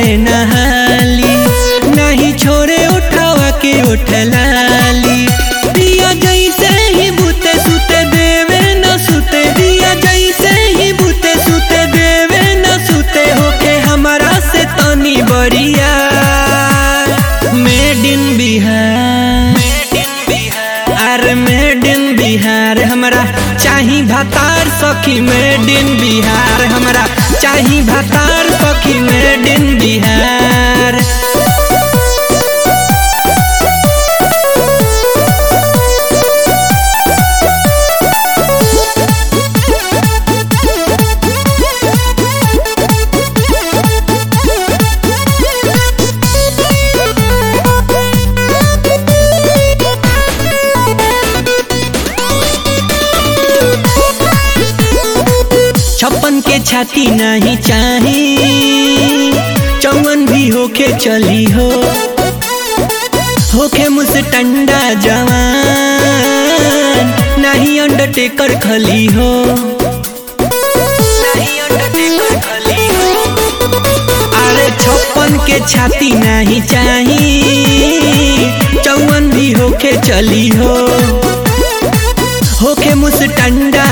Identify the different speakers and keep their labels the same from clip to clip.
Speaker 1: के नहाली नहीं छोड़े उठावा के उठलाली दिया जैसे ही बूते सुते देवे न सुते दिया जैसे ही बूते सुते देवे न सुते होके हमारा से तनी बढ़िया मेड इन बिहार अरे मेड इन बिहार हमरा चाही भातार सखी मेड इन बिहार हमरा चाही भातार सखी मेड इन बिहार छप्पन के छाती नहीं चाही चौवन भी होके चली हो होके मुझसे टंडा जवान नहीं अंडरटेकर खली हो नहीं अंडरटेकर खली हो अरे छप्पन के छाती नहीं चाही चौवन भी होके चली हो होके मुझ टंडा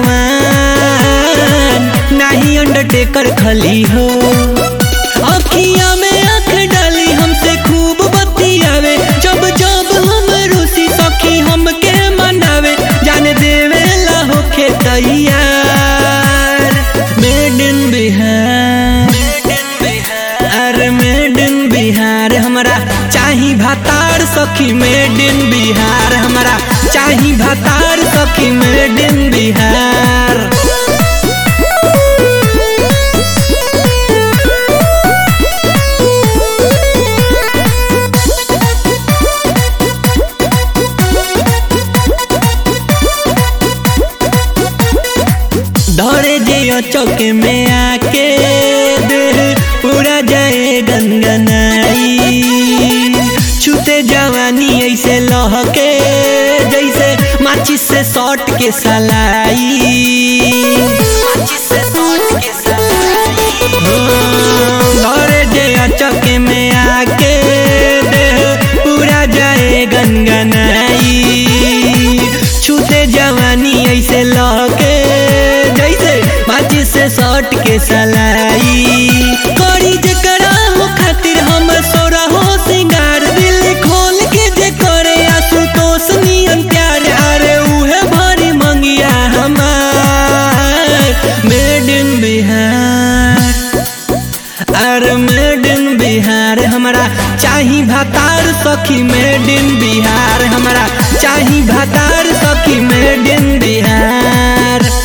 Speaker 1: जवान नहीं अंडरटेकर खली हो अखिया में आंख डाली हमसे खूब बतियावे जब जब हम रूसी सखी हमके मनावे जाने देवे ला होके तैयार मेड इन बिहार अरे मेड इन बिहार हमरा चाही भातार सखी मेड इन बिहार हमरा चाही भातार सखी मेड इन बिहार दौड़े जे चौके में आके देह पूरा जाए गनगनाई छूते जवानी ऐसे लहके जैसे माचिस से सॉट के सलाई दौड़े जे चौके में आके देह पूरा जाए गनगनाई छूते जवानी ऐसे लहके जैसे माचिस से सॉट के सलाई करी जकरा हो खातिर हम सोरा हो सिंगार दिल खोल के जे करे आशुतोष नियन प्यार अरे उहे भरी मंगिया हमार मेड इन बिहार अरे मेड इन बिहार हमरा चाही भातार सखी मेड इन बिहार हमरा चाही भातार सखी मेड इन बिहार